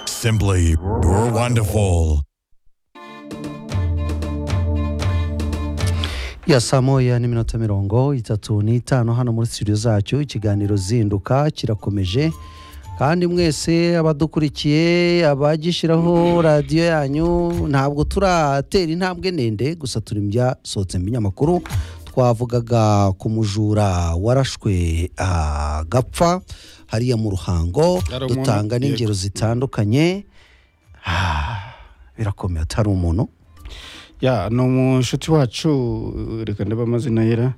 simply wonderful. ya saa moya n'iminota mirongo itatu n'itanu hano muri studio zacu ikiganiro zinduka kirakomeje kandi mwese abadukurikiye abagishyiraho radiyo yanyu ntabwo turatera intambwe ndende gusa turi mu byasohotsemo ibinyamakuru twavugaga ku mujura warashwe agapfa hariya mu ruhango Hari umuntu dutanga ugiye n'ingero zitandukanye birakomeye atari umuntu ya ni umushuti wacu reka ndebe amazina yera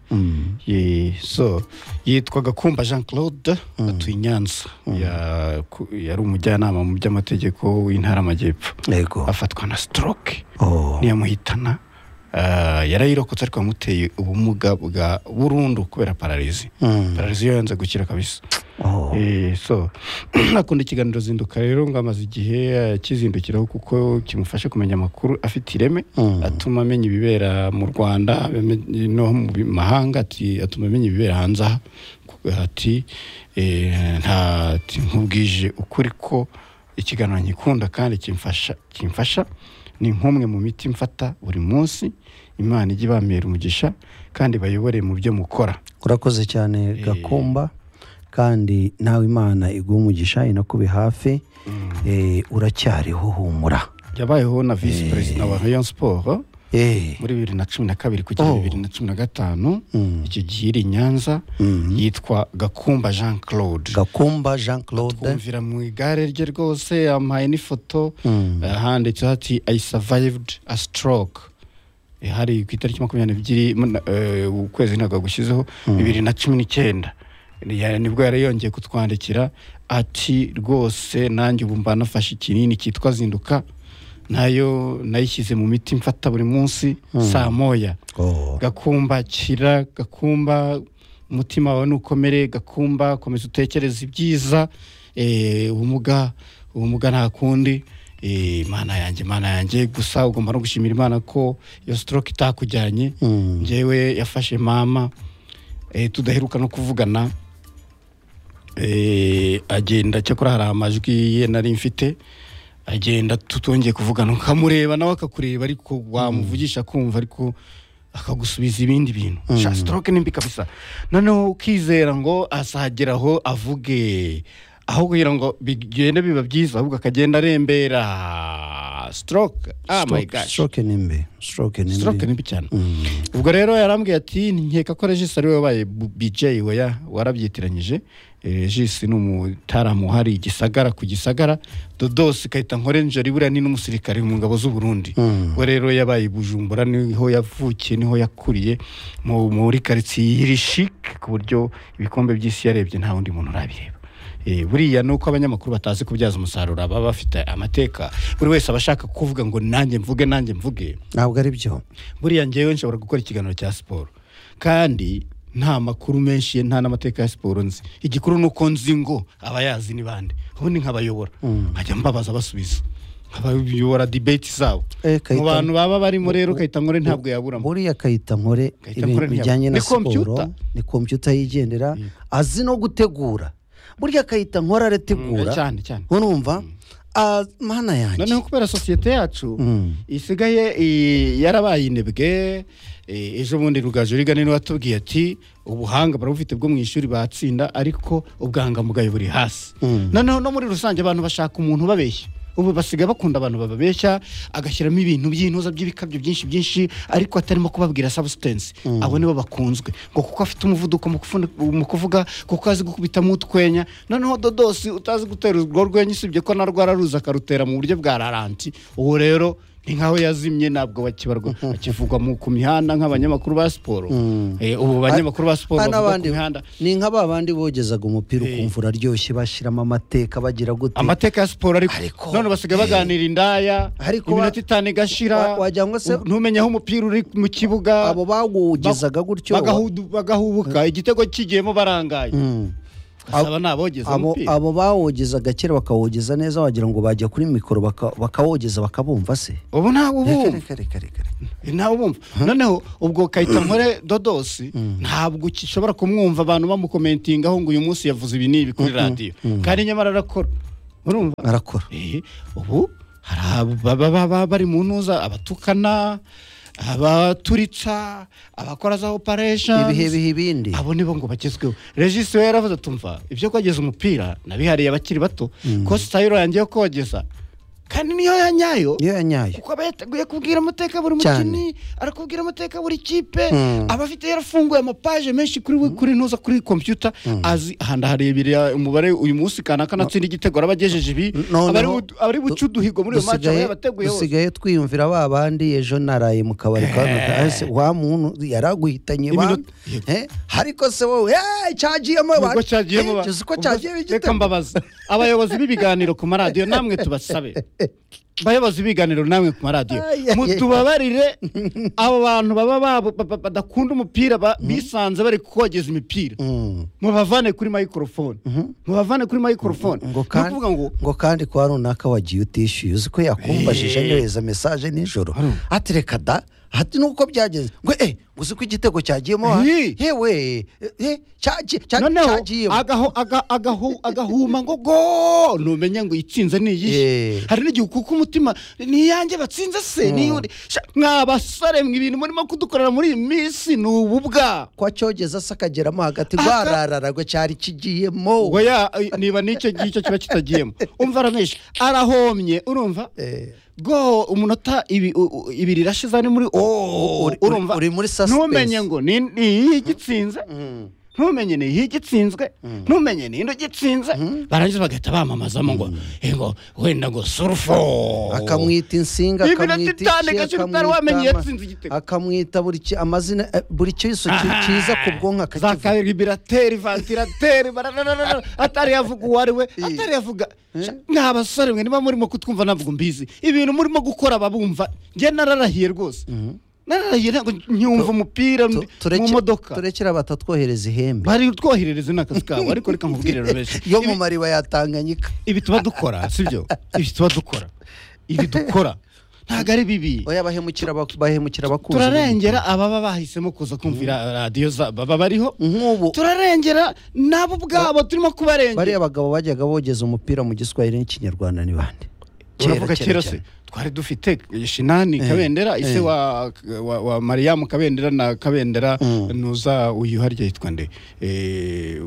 Ye- so yitwaga kumba jean claude atuye i nyanza Ya- ku- yari umujyanama mu by'amategeko w'intara amajyepfo yego afatwa na stroke Oh. niyamuhitana Ah, yarayirokotse ariko yamuteye ubumuga bwa burundu kubera pararizi Mm. pararizi yo yanze gukira kabisa Oh. Eh, so nakunda ikiganiro zinduka rero ngo amaze igihe akizindukiraho kuko kimufasha kumenya amakuru afite ireme Mm. atuma amenya ibibera mu rwanda amenye no mu bi- mahanga ati- atuma amenya ibibera hanze aha Kuko ati eh, nta ati, nkubwije ukuri ko ikiganiro nkikunda kandi kimfasha kimfasha ni nk'umwe mu miti mfata buri munsi imana ijya ibambera umugisha kandi bayobore mu byo mukora urakoze cyane gakumba kandi nawe imana iguha umugisha inakube hafi eh, uracyariho humura yabayeho na visi perezida wa rayon sport Eh, muri bibiri na cumi na kabiri kugera Oh. bibiri na cumi na gatanu Mm. icyo gihe iri i nyanza Mhm. yitwa gakumba jean claude gakumba jean claude twumvira mu igare rye rwose yampaye n'ifoto Mm. eh, handitseho ati i survived a stroke Eh, hari ku itariki makumyabiri n'ebyiri mun- eh, ukwezi ntabwo gushyizeho bibiri na cumi n'icyenda Ya- nibwo yari yongeye kutwandikira ati rwose nanjye ubu mba nafashe ikinini cyitwa zinduka nayo nayishyize mu miti mfata buri munsi saa moya Oh. gakumba kira gakumba umutima wawe nukomere gakumba komeza utekereze ibyiza eh, ubumuga ubumuga nta kundi eh, imana yanjye imana yanjye gusa ugomba no gushimira imana ko iyo stroke itakujyanye Mm. njyewe yafashe mama eh, tudaheruka no kuvugana eh, agenda cyakora hari amajwi ye nari mfite agenda tutongeye kuvugana ukamureba nawe akakureba ariko wamuvugisha kumva ariko akagusubiza ibindi bintu sha stroke ni mbi kabisa noneho ukizera ngo azageraho avuge aho kugira ngo bigende biba byiza ahubwo akagenda arembera stroke ah my Stroke- gosh stroke ni mbi stroke ni stroke mbi ni mbi cyane ubwo rero yarambwiye ati nkeka ko regis ari we wabaye bu- bj weya warabyitiranyije Eh, regis ni umutaramu uhari igisagara ku gisagara dodos kahita nkorenjeri buriya ni n'umusirikare mu ngabo z'u burundi we rero yabaye i bujumbura niho yavukiye niho yakuriye mu- muri karitsiye y'irishike ku buryo ibikombe by'isi yarebye nta wundi muntu urabireba Eh, buriya ni uko abanyamakuru batazi kubyaza umusaruro baba bafite amateka buri wese aba ashaka kuvuga ngo nanjye mvuge nanjye mvuge ntabwo ari byo buriya ngewe nshobora gukora ikiganiro cya siporo kandi nta makuru menshi nta n'amateka ya siporo nzi igikuru ni uko nzi ngo abayazi ni bande ubundi nkabayobora nkajya mbabaza basubiza nkabayobora dibeti zabo Eh, Kayita- mu bantu baba barimo rero kayita nkore ntabwo yaburamo buriya kayita nkore Kayita ibintu Nkore ntiyab- bijyanye na ni siporo computer. ni kompiyuta yigendera azi no gutegura burya kayita nkora arategura Mm, cyane, cyane. urumva Ah, mana yanjye noneho kubera sosiyete yacu isigaye i- yarabaye inebwe e, ejo bundi rugaju rigana niwe watubwiye ati ubuhanga barabufite bwo mu ishuri batsinda ariko ubwangamugayo buri hasi noneho no muri rusange abantu bashaka umuntu ubabeshya ubu basigaye bakunda abantu bababeshya agashyiramo ibintu by'intuza by'ibikabyo byinshi byinshi ariko atarimo kubabwira substance abo nibo bakunzwe ngo kuko afite umuvuduko mu kufu- mu kuvuga kuko azi gukubitamo utwenya noneho dodosi utazi gutera urwo rwenya usibye ko na rwararuza akarutera mu buryo bwa raranti ubu rero ni nkaho yazimye ntabwo bakibarwa akivugwa mu ku mihanda nk'abanyamakuru ba siporo Eh, ubu banyamakuru ba siporo Ah, bavuga ku n'abandi- mihanda ni nka ba bandi bogezaga umupira ukumva uraryoshye bashyiramo amateka bagira gute amateka ya siporo ariko Ariko- none basigaye baganira indaya Ariko wa- iminota itanu igashira wa- wagira ngo se- u- ntumenye aho umupira uri mu kibuga abo bawugezaga gutyo bagahudu- bagahubuka igitego kigiyemo barangaye basaba nabogeza abo, umupira abo bawogezaga kera bakawogeza neza wagira ngo bajya kuri mikoro baka- bakawogeza bakabumva se ubu ntawe ubumva Reka, reka, reka, reka. nawe ubumva noneho ubwo kayita nkore dodosi ntabwo ushobora kumwumva abantu bamukomentingaho ngo uyu munsi yavuze ibi n'ibi kuri radiyo kandi nyamara arakora urumva barakora Eh, ubu hari ababa baba bari mu ntuza abatukana abaturitsa abakora za operation ibihe biha ibindi abo nibo ngo bagezweho regisi we yaravuze atumva ibyo kogeza umupira nabihariye abakiri bato ko sitayiro yanjye yo kogeza kandi niyo yanyayo niyo ya nyayo kuko aba yateguye kubwira amateka buri Cyane. mukinnyi arakubwira amateka buri kipe Mm. aba afite yarafunguye amapaje menshi kuri we kuri ntuza kuri kompiyuta azi ahantu harebera umubare uyu munsi kanaka natsinda igitego araba agejeje ibi Noneho- aba ari bu- aba ari buce uduhigo muri uyu maci aba dusigaye- yabateguye hose dusigaye twiyumvira ba bandi ejo naraye mu kabari ka ese wa muntu yaraguhitanye ba Iminota- Yego. Eh, ariko se wowe eh, cyagiyemo ba- ubwo cyagiyemo Eh, ba- uzi ko ubwo- cyagiye reka mbabaza abayobozi b'ibiganiro ku maradiyo namwe tubasabe bayobozi b'ibiganiro namwe ku maradiyo Ay, ay, mutubabarire abo bantu baba babo- ba- ba- badakunda umupira ba- bisanze bari kogeza imipira mubavane kuri mayikorofone mubavane kuri mayikorofone ngo kandi kuvuga ngo ngo kandi kwa runaka wagiye utishyuye uzi ko yakumbajije nyohereza mesaje nijoro ati reka da ati nuko byageze ngo eh uzi ko igitego cyagiyemo wa- Hi. yewe eh, eh, cyagi- cya- noneho cyagiyemo agaho- aga- agahu- agahuma ngo go numenye ngo itsinze ni iyihe Yeah. hari n'igihe ukuka umutima ni iyanjye batsinze se ni iy'undi." Sha, mwa basare mwe ibintu murimo kudukorera muri iyi minsi ni ububwa ko acyogeza se akageramo hagati Aka- rwararara ngo cyari kigiyemo ubwo ya niba n'icyo ngicyo kiba kitagiyemo umva aramesha arahomye urumva Eh. go umunota ibi- u- u- ibiri irashize ari muri oh, Uri- uri- uri muri suspense. ntumenye ngo ni ni iyihe igitsinze ntumenye ni iyihe igitsinzwe ntumenye ni ino igitsinze barangiza bagahita bamamazamo ngo "Eh, ngo wenda ngo surufo akamwita insinga Ibi na akamwita Titanic, iki, akiri utari akamwita wamenye ama- yatsinze igitego. akamwita buri ki- amazina eh, buri cyose ki- kiza ku bwonko za akakivuga karibirateri vantirateri barararara, atari yavuga uwo ari we atari yavuga nta basore mwe niba murimo kutwumva ntabwo mbizi ibintu murimo gukora ababumva njye nararahiye rwose nararahiye ntabwo nyumva umupira Tu- mu tureke- modoka turekere abatatwohereza ihembe bari twoherereza n'akazi kabo ariko reka nkubwire rero benshi yo mu mariba ya tanganyika ibi tuba dukora sibyo ibi tuba dukora ibi dukora ntabwo ari bibi oya bahemukira abak- bahemukira abakunzi turarengera ababa bahisemo kuza kumvira radiyo za- baba bariho nk'ubu turarengera nabo ubwabo turimo bariya kubarengera abagabo bajyaga bogeza umupira mu giswahili n'ikinyarwanda ni bande uravuga kera se twari dufite shinani kabendera ise wa, wa, wa mariyamu kabendera na kabendera nuza uyu harya yitwa nde Eh,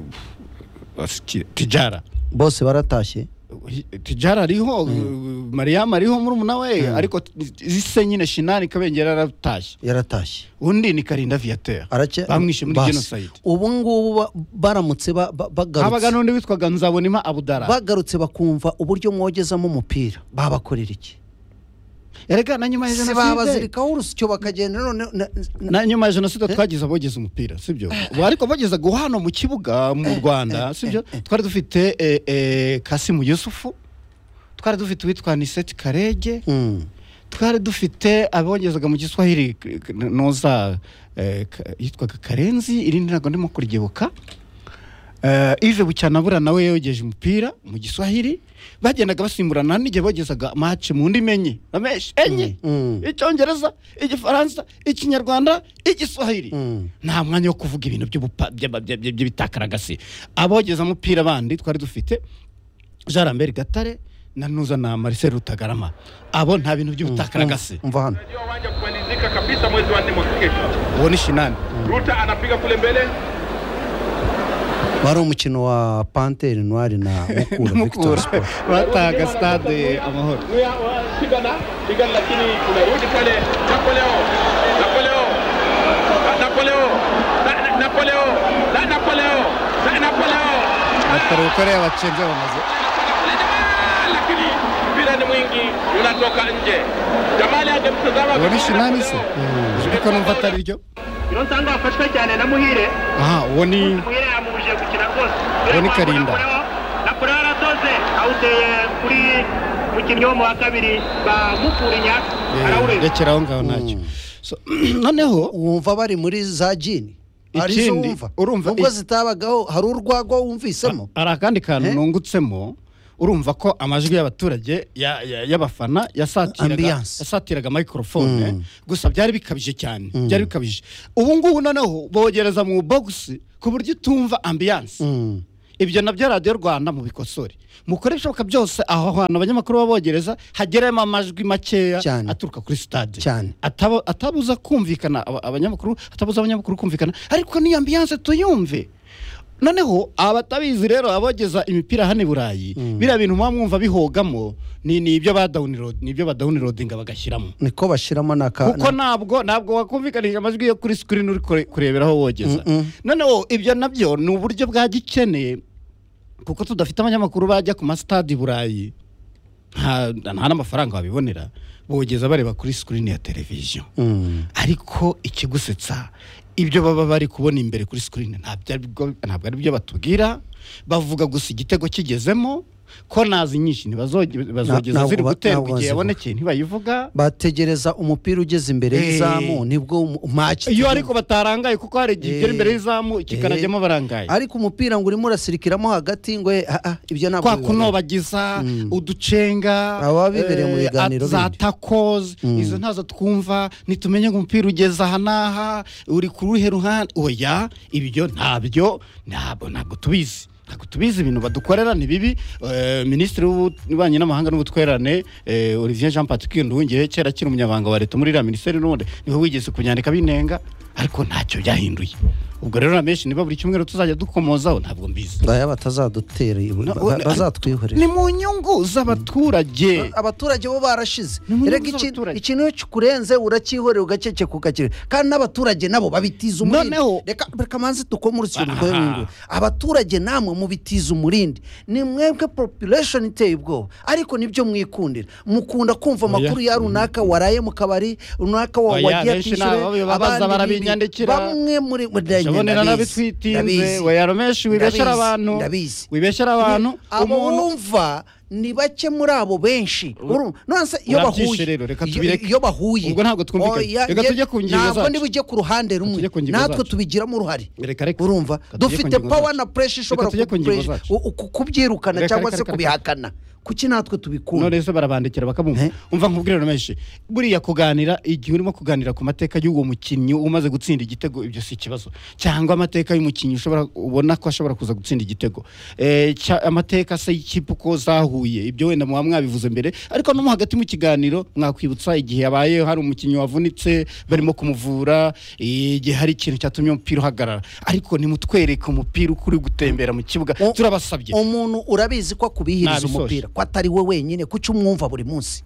asiki- tijara bose baratashye tijara ariho mariyamu ariho murumuna we ariko ise nyine shinani kabengera yaratashye yaratashye undi ni karinda viateur Arake- bamwishe muri basi. genocide ubu ngubu ba- baramutse ba- ba- habaga bagarutse n'undi witwaga nzabonima abudara bagarutse bakumva uburyo mwogezamo umupira babakorera iki erega na nyuma ya se jenoside babazirikaho urusyo bakagenda none na- na- na nyuma ya jenoside twagize abogeza umupira sibyo Ubu ariko abogezaga hano mu kibuga mu rwanda sibyo twari dufite eh, eh, kasimu yusufu twari dufite uwitwa niseti karege Mm. twari dufite abogezaga mu giswahili k- noza eh, ka- yitwaga karenzi irindi ntabwo ndimo kurigebuka Eh, Yves bucyanabura nawe yogeje umupira mu giswahili bagendaga basimburana hari n'igihe bogezaga match mu ndimi enye ameshi enye Mm. icyongereza igifaransa ikinyarwanda igiswahili Mm. nta mwanya wo kuvuga ibintu by'ubupa- by'aba- by- by- by'ibitakaragasi abogeza umupira bandi twari dufite jean lambert gatare na nuza na marcel rutagarama abo nta bintu by'ubutakaragasi umva hano Ndio wanja kumalizika kabisa mwezi wa nne mwaka kesho. uwo ni shinani Ruta anapiga kule mbele, wari umukino wa panteri ntwari na mukura victor mukura sport batahaga stade amahoro Ruya pigana pigana, lakini unarudi pale. Napoleo, Napoleo, Na- Napoleo, Na- Na- Napoleo, Na- Napoleo, Na- Napoleo. batarukoreye abacenze bamaze Lakini mpira ni mwingi, unatoka nje. Jamali angemtazama uwo ni vizuri na shinani se Napoleo. ijwi ko numva atari ryo ino nsanga wafashwe cyane na muhire aha uwo ni muhire yamubujije gukina rwose Uwo ni Karinda. nakora yaradoze awuteye kuri mukinnyi wo mu wa kabiri bamukurinya eh, arawurenga rekera aho ngaho ntacyo So, noneho wumva bari muri za jini arizo Ikindi, wumva urumva ubwo i- zitabagaho hari urwagwa wumvisemo hari akandi kantu Eh? nungutsemo urumva ko amajwi y'abaturage ya- ya- y'abafana yasatiraga Ambiance. yasatiraga microphone gusa byari bikabije cyane byari bikabije ubu ngubu noneho bogereza mu bogisi ku buryo utumva ambiyanse ibyo nabyo radiyo rwanda mubikosore mukore ibishoboka byose aho hantu abanyamakuru babogereza hageremo amajwi makeya Cyane. aturuka kuri sitade Cyane. Ataba- atabuza kumvikana aba- abanyamakuru atabuza abanyamakuru kumvikana ariko n'iyo ambiyanse tuyumve noneho abatabizi rero abogeza imipira hano i burayi biriya bintu muba mwumva bihogamo ni ni ibyo badawunirodinga ni ibyo badawunirodinga bagashyiramo niko bashyiramo n'aka kuko ntabwo ntabwo wakumvikanije amajwi yo kuri sikirini uri kure- kureberaho wogeza noneho ibyo nabyo ni uburyo bwa gikene kuko tudafite abanyamakuru bajya ku masitade i burayi nta nta n'amafaranga babibonera bogeza bareba kuri sikirini ya televiziyo Mm. ariko ikigusetsa ibyo baba bari kubona imbere kuri sikirini ntabwo ari bwo- ntabwo ari byo batubwira bavuga gusa igitego kigezemo ko nazi nyinshi ntibazoge- bazogeza ntabwo ziri ba- guterwa ntabwo igihe bazivuga. yabonekeye ntibayivuga bategereza umupira ugeze imbere Eh. y'izamu nibwo umu- match iyo ariko batarangaye kuko hari igihe ugera Eh, imbere y'izamu kikanajyamo eh, barangaye ariko umupira ngo urimo urasirikiramo hagati ngo eh, ah, ah, ibyo ntabwo kwa bibaho. kunobagiza uducenga Aba bibereye mu eh, biganiro za bindi. takozi izo ntazo twumva ntitumenye ngo umupira ugeze aha n'aha uri ku ruhe ruhande oya ibyo ntabyo ntabwo ntabwo tubizi ntabwo tubizi ibintu badukorera ni bibi Eh, minisitiri w'ububanyi n'amahanga n'ubutwererane eh, olivier jean patrick nduhungirehe kera akiri umunyabanga wa leta muri iriya minisiteri n'ubundi niwe wigeze kubyandika binenga ariko ntacyo byahinduye ubwo rero na benshi niba buri cyumweru tuzajya dukomozaho ntabwo mbizi ndaya batazadutera ibu- No, ba- we- bazatwihorera ni mu nyungu z'abaturage abaturage bo barashize Ni mu nyungu reka iki- z'abaturage. ikintu iyo kikurenze urakihorera ugakeke kukakireba kandi n'abaturage nabo babitiza umurindi Noneho- reka reka manze dukome urukino rwe Aha. rw'ingwe abaturage namwe mubitiza umurindi ni mwebwe population iteye ubwoba ariko nibyo mwikundira mukunda kumva amakuru ya runaka waraye mu kabari runaka wa- Oya, wagiye benshi atishyure nabo bibabaza abandi bibi. barabinyandikira. bamwe muri jabonera n'abitwitinze weyaromeshi wibeshyera abantu ndabizi wibeshyera abantu abo umuntu wumva ni bake muri abo benshi Uru- none se iyo Urabyishe bahuye rero, reka iyo- tubireke. iyo bahuye Ubwo ntabwo twumvikanye. Oya, Reka nge- tujye ku ngingo ntabwo zacu. niba ujye ku ruhande rumwe tujye ku ngingo natwe zacu. tubigiramo uruhare Reka, reka. urumva Reka tujye ku dufite ngingo pawa zacu. na puresha ishobora Reka tujye ku ngingo kupresha- zacu. u- ku- kubyirukana Reka, cyangwa reka, se reka, reka. kubihakana kuki natwe tubikunda none se barabandikira bakabumva Eh. umva nkubwire menshi buriya kuganira igihe urimo kuganira ku mateka y'uwo mukinnyi umaze gutsinda igitego ibyo si ikibazo cyangwa amateka y'umukinnyi ushobora ubona ko ashobora kuza gutsinda igitego Eh, cya- amateka se y'ikipe uko zahuye ibyo wenda muba mwabivuze mbere ariko no mo hagati mu kiganiro mwakwibutsa igihe yabaye hari umukinnyi wavunitse barimo kumuvura eh, igihe hari ikintu cyatumye umupira uhagarara ariko nimutwereke umupira uko uri gutembera mu kibuga O- turabasabye umuntu urabizi ko akubihiriza Nabisoje. umupira ko atari we wenyine kuki umwumva buri munsi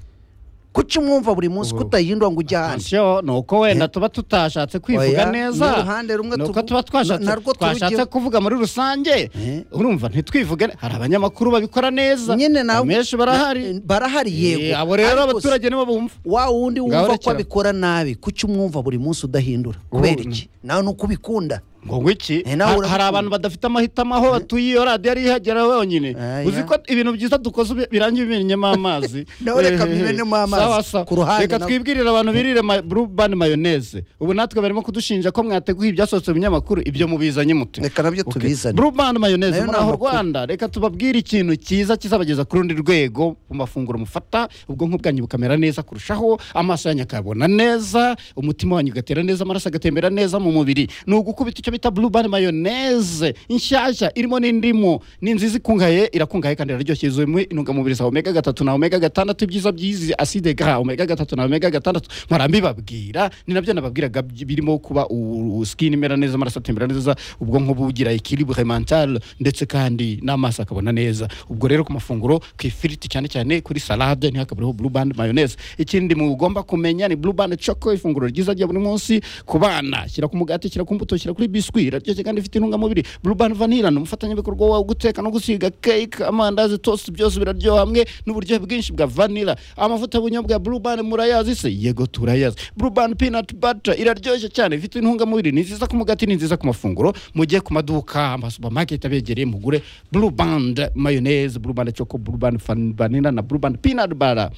kuki umwumva buri munsi kutahindura ngo ujye ahandi attention ni uko wenda tuba tutashatse kwivuga Oya, neza ni uruhande rumwe ni uko tuvu- tuba twashatse na- narwo twashatse turugira- kuvuga muri rusange Eh. urumva ntitwivuge ne- hari abanyamakuru babikora neza nyine nawe benshi barahari barahari yego Eh, abo rero Ariko se- abaturage nibo bumva wa wundi Ngaho wumva ko rekera. abikora nabi kuki umwumva buri munsi udahindura kubera iki nawe ni uko ubikunda ngo ngwiki Eh, nawe ha- hari urabikunda. abantu badafite amahitamo aho batuye iyo radiyo ari ihagera wenyine Aya. uzi ko ibintu byiza dukoze ubi- birangiye bimennyemo amazi Nawe reka Eh, eh, eh. mwimenemo amazi. Sawa, sawa. Ku ruhande reka nawe. twibwirire abantu birire ma- blue band mayoneze ubu natwe barimo kudushinja ko mwateguye ibyasohotse mu binyamakuru ibyo mubizanye mute reka nabyo tubizane Bruband mayoneze Nayo muri ni aho amakuru. Rwanda reka tubabwire ikintu cyiza kizabageza ku rundi rwego mu mafunguro mufata ubwonko bwanyu bukamera neza kurushaho amaso yanyu akabona neza umutima wanyu ugatera neza amaraso agatembera neza mu mubiri ni ugukubita icyo bita Bruband mayoneze inshyashya irimo n'indimu ni nziza ikungahaye irakungahaye kandi iraryoshye yuzuye mu intungamubiri za omega gatatu na omega gatandatu ibyiza by'izi acide gras omega gatatu na omega gatandatu mpora mbibabwira ni nabyo nababwiraga bi- birimo kuba u- u- skin imera neza amaraso atembera neza ubwonko bugira equilibre mental ndetse kandi n'amaso akabona neza ubwo rero ku mafunguro ku ifiriti cyane cyane kuri salade ntihakabureho blue band mayonnaise ikindi mugomba kumenya ni blue band choco ifunguro ryiza rya buri munsi ku bana shyira ku mugati shyira ku mbuto shyira kuri biswi iraryoshye kandi ifite intungamubiri blue band vanilla ni umufatanyabikorwa wawe guteka no gusiga cake amandazi toast byose biraryoha hamwe n'uburyohe bwinshi bwa vanilla amavuta y'ubunyobwa ya blue band murayazi se yego turayazi blue band peanut butter iraryoshye cyane ifite intungamubiri ni nziza ku mugati ni nziza ku mafunguro mujye ku maduka amasupamaketi abegereye mugure blue band mayonnaise blue band choco blue band fan- vanilla na blue band peanut butter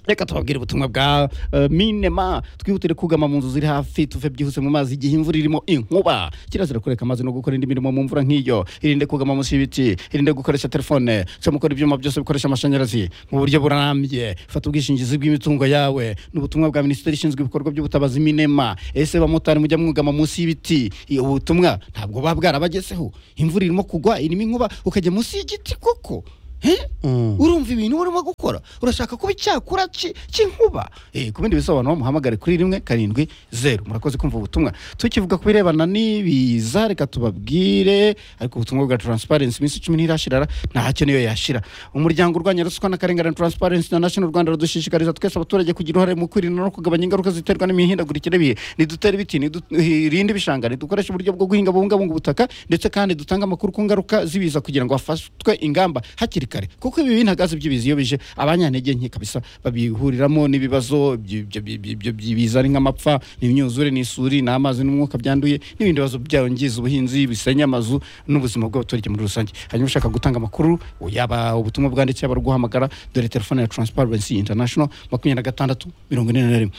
reka tubabwire ubutumwa bwa eh, minema twihutire kugama mu nzu ziri hafi tuve byihuse mu mazi igihe imvura irimo inkuba kirazira kureka amazi no gukora indi mirimo mu mvura nk'iyo irinde kugama munsi y'ibiti irinde gukoresha telefone cyo mukora ibyuma byose bikoresha amashanyarazi mu buryo burambye fata ubwishingizi bw'imitungo yawe ni ubutumwa bwa minisiteri ishinzwe ibikorwa by'ubutabazi minema ese bamotari mujya mwugama munsi y'ibiti I- ubu butumwa ntabwo buba bwarabagezeho imvura irimo kugwa irimo inkuba ukajya munsi y'igiti koko Eh? Mm. urumva ibintu urimo gukora urashaka kuba icyakura ki- cy'inkuba Eh, ku bindi bisobanuro muhamagare kuri rimwe karindwi zeru murakoze kumva ubutumwa tukivuga ku birebana n'ibiza reka tubabwire ariko ubutumwa bwa transparency iminsi cumi ntirashirara nta hake niyo yashira umuryango urwanya ruswa n'akarengane transparency international rwanda radushishikariza twese abaturage kugira uruhare mu kwirinda no kugabanya ingaruka ziterwa n'imihindagurikire y'ibihe ntidutere ibiti ntiturinde ibishanga ntidukoreshe uburyo bwo guhinga bubungabunga ubutaka ndetse kandi dutange amakuru ku ngaruka z'ibiza kugira ngo hafatwe ingamba hakiri kare kuko ibi bintagazi by'ibiza iyo bije abanyantege nke kabisa babihuriramo n'ibibazo ibyo- ibyo- ibyo- ibyo by'ibiza ari nk'amapfa imyuzure n'isuri n'amazi n'umwuka byanduye n'ibindi bibazo byangiza ubuhinzi bisenya amazu n'ubuzima bw'abaturage muri rusange hanyuma ushaka gutanga amakuru yaba ubutumwa bwanditse yaba guhamagara dore telefone ya transparency international makumyabiri na gatandatu mirongo ine na rimwe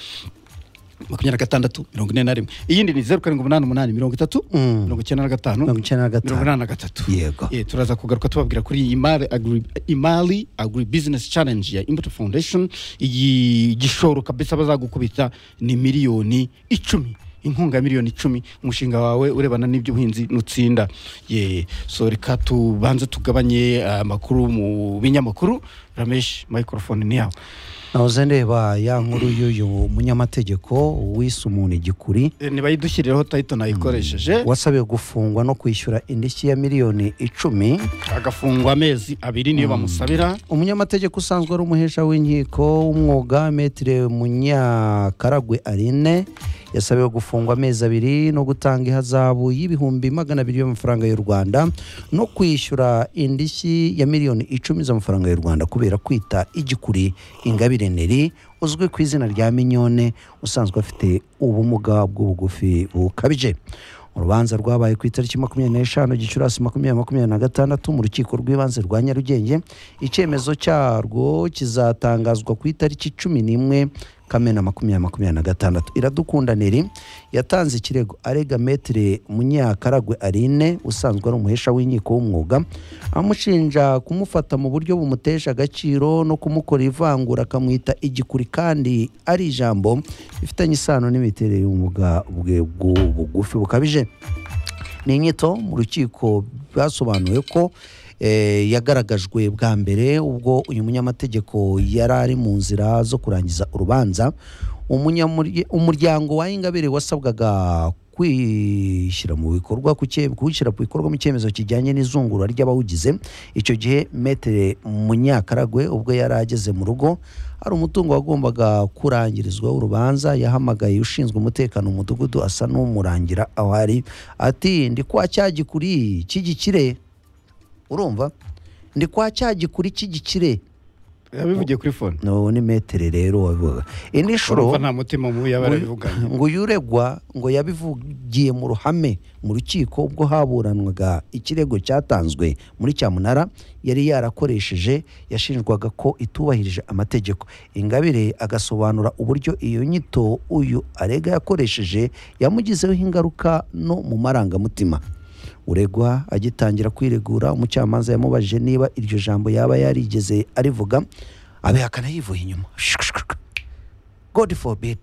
makumyabiri na gatandatu mirongo ine na rimwe iyindi ni zeru karindwi umunani umunani mirongo itatu Mm. mirongo icyenda na gatanu Mirongo icyenda na gatanu. mirongo inani na gatatu Yego. Eh, turaza kugaruka tubabwira kuri iyi imari agri, imari agri business challenge ya imbuto foundation iyi gishoro kabisa bazagukubita ni miliyoni icumi inkunga ya miliyoni icumi umushinga wawe urebana n'iby'ubuhinzi nutsinda ye so reka tubanze tugabanye eh, amakuru mu binyamakuru ramesh microphone ni yawe nahoze ndeba ya nkuru y'uyu munyamategeko wise umuntu igikuri Eh, nibayidushyirireho title nayikoresheje wasabiwe gufungwa no kwishyura indishyi ya miliyoni icumi agafungwa amezi abiri niyo bamusabira umunyamategeko usanzwe ari umuhesha w'inkiko w'umwuga metire munyakaragwe arine yasabiwe gufungwa amezi abiri no gutanga ihazabu y'ibihumbi magana abiri y'amafaranga y'u rwanda no kwishyura indishyi ya miliyoni icumi z'amafaranga y'u rwanda kubera kwita igikuri ingabire neri uzwi ku izina rya minyone usanzwe afite ubumuga bw'ubugufi bukabije urubanza rwabaye ku itariki makumyabiri n'eshanu gicurasi makumyabiri makumyabiri na gatandatu mu rukiko rw'ibanze rwa nyarugenge icyemezo cyarwo kizatangazwa ku itariki cumi n'imwe kamena makumyabiri makumyabiri na gatandatu iradukunda neri yatanze ikirego arega metere munyakaragwe arine usanzwe ari umuhesha w'inkiko w'umwuga amushinja kumufata mu buryo bumutesha agaciro no kumukora ivangura akamwita igikuri kandi ari ijambo rifitanye isano n'imiterere y'ubumuga bwe bw'ubugufi bukabije ni inyito mu rukiko basobanuye ko eh, yagaragajwe bwa mbere ubwo uyu munyamategeko yari ari mu nzira zo kurangiza urubanza Umunyamurye- umuryango wa ingabire wasabwaga kwishyira mu bikorwa ku cye- kuwushyira ku bikorwa mu cyemezo kijyanye n'izungura ry'abawugize icyo gihe metere munyakaragwe ubwo yari ageze mu rugo hari umutungo wagombaga kurangirizwaho urubanza yahamagaye ushinzwe umutekano mu mudugudu asa n'umurangira aho ari ati ndi kwa cyagikuri cy'igikire urumva ndi kwa cyagikuri cy'igikire yabivugiye kuri fone no ni metere rero wabivuga indi nshuro urumva nta mutima mubi yaba yarabivuganye ngo uyu uregwa ngo yabivugiye mu ruhame mu rukiko ubwo haburanwaga ikirego cyatanzwe muri cyamunara yari yarakoresheje yashinjwaga ko itubahirije amategeko ingabire agasobanura uburyo iyo nyito uyu arega yakoresheje yamugizeho ingaruka no mu marangamutima uregwa agitangira kwiregura umucamanza yamubajije niba iryo jambo yaba yarigeze arivuga abihakana yivuye inyuma god forbid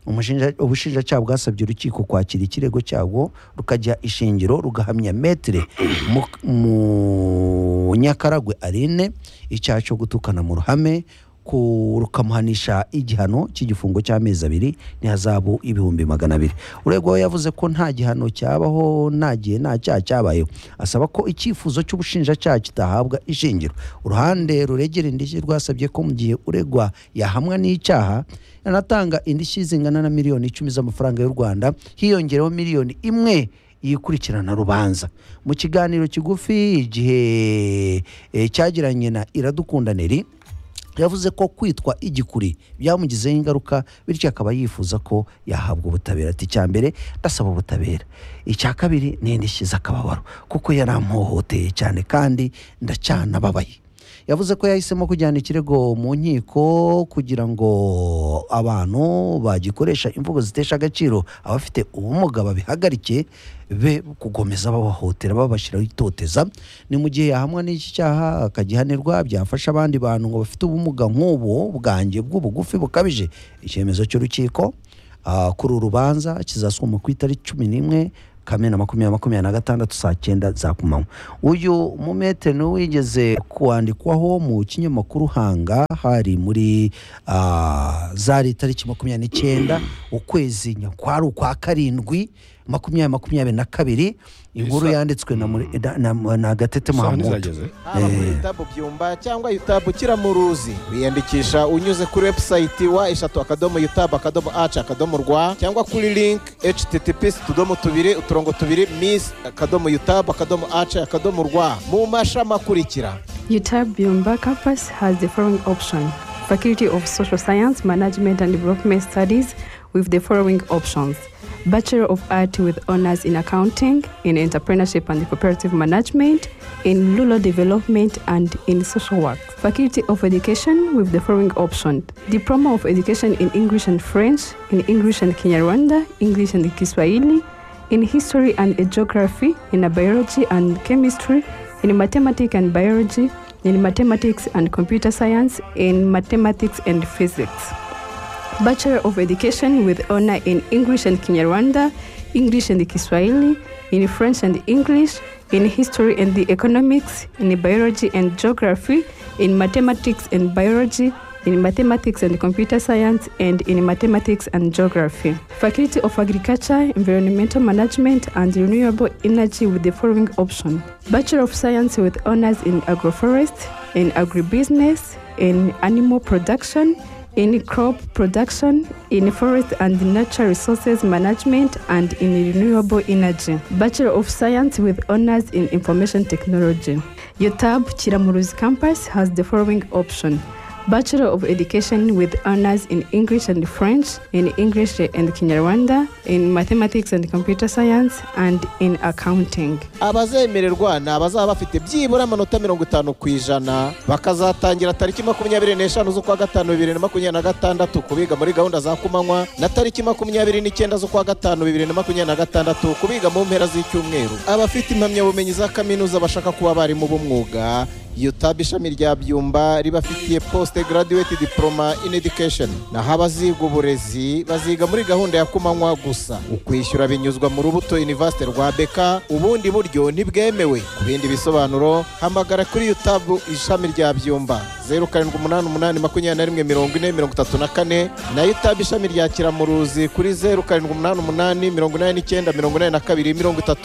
Umushinja- ubushinjacyaha bwasabye urukiko kwakira ikirego cyabwo rukajya ishingiro rugahamya metere Mu- munyakaragwe arine icyaha cyo gutukana mu ruhame ku- rukamuhanisha igihano cy'igifungo cy'amezi abiri n'ihazabu ibihumbi magana abiri uregwa we yavuze ko nta gihano cyabaho nta gihe nta cyaha cyabayeho asaba ko icyifuzo cy'ubushinjacyaha kitahabwa ishingiro uruhande ruregera indishyi rwasabye ko mu gihe uregwa yahamwa n'icyaha anatanga indishyi zingana na miliyoni icumi z'amafaranga y'u rwanda hiyongereho miliyoni imwe yikurikirana rubanza mu kiganiro kigufi igihe eh, cyagiranye na iradukunda neri yavuze ko kwitwa igikuri byamugizeho ingaruka bityo akaba yifuza ko yahabwa ubutabera ati icya mbere ndasaba ubutabera icya kabiri ni indishyi z'akababaro kuko yarampohoteye cyane kandi ndacana ababaye yavuze ko yahisemo kujyana ikirego mu nkiko kugira ngo abantu bagikoresha imvugo zitesha agaciro abafite ubumuga babihagarike be kugomeza babahohotera babashyiraho itoteza ni mu gihe yahamwa n'iki cyaha akagihanirwa byafasha abandi bantu ngo bafite ubumuga nk'ubu bwanjye bw'ubugufi bukabije icyemezo cy'urukiko ah, kuri uru rubanza kizasoma ku itariki cumi n'imwe kamena makumyabiri makumyabiri na gatandatu saa cyenda za kumanywa uyu mumetere ni wigeze kwandikwaho mu kinyamakuru hanga hari muri ah, zari tariki makumyabiri n'icyenda ukwezi nyakwari ukwa karindwi makumyabiri makumyabiri na kabiri inkuru yanditswe na, muri- na, na, na gatete Isaha muhamudu ntizageze. haba kuri tabu byumba cyangwa yutabu kiramuruzi wiyandikisha unyuze kuri webusayiti wa eshatu akadomo yutabu akadomo aci akadomo rwa cyangwa kuri link https utudomo tubiri uturongo tubiri miss akadomo yutabu akadomo aci akadomo rwa mu mashami akurikira UTAB Byumba campus has the following option Faculty of Social Science, Management and Development Studies with the following options Bachelor of Art with honors in accounting, in entrepreneurship and cooperative management, in rural development and in social work. Faculty of Education with the following option Diploma of Education in English and French, in English and Kinyarwanda, English and Kiswahili, in history and geography, in biology and chemistry, in mathematics and biology, in mathematics and computer science, in mathematics and physics. Bachelor of Education with honor in English and Kinyarwanda, English and Kiswahili, in French and English, in History and the Economics, in Biology and Geography, in Mathematics and Biology, in Mathematics and Computer Science, and in Mathematics and Geography. Faculty of Agriculture, Environmental Management, and Renewable Energy with the following option Bachelor of Science with honors in Agroforest, in Agribusiness, in Animal Production, in crop production, in forest and natural resources management, and in renewable energy. Bachelor of Science with honors in information technology. UTAB Chiramuruzi campus has the following option. Bachelor of Education with honors in English and French, in English and Kinyarwanda, in mathematics and computer science, and in accounting. abazemererwa ni abazaba bafite byibura amanota mirongo itanu ku ijana bakazatangira tariki makumyabiri n'eshanu z'ukwa gatanu bibiri na makumyabiri na gatandatu ku biga muri gahunda za kumanywa na tariki makumyabiri n'icyenda z'ukwa gatanu bibiri na makumyabiri na gatandatu ku biga mu mpera z'icyumweru abafite impamyabumenyi za kaminuza bashaka kuba abarimu b'umwuga UTAB ishami rya byumba ribafitiye post graduate diploma in education naho abaziga uburezi baziga muri gahunda ya kumanywa gusa ukwishyura binyuzwa mu rubuto university rwa beka ubundi buryo ntibwemewe ku bindi bisobanuro hamagara kuri UTAB ishami rya byumba zeru karindwi umunani umunani makumyabiri na rimwe mirongo ine mirongo itatu na kane na UTAB ishami rya kiramuruzi kuri zeru karindwi umunani umunani mirongo inani n'icyenda mirongo inani na kabiri mirongo itatu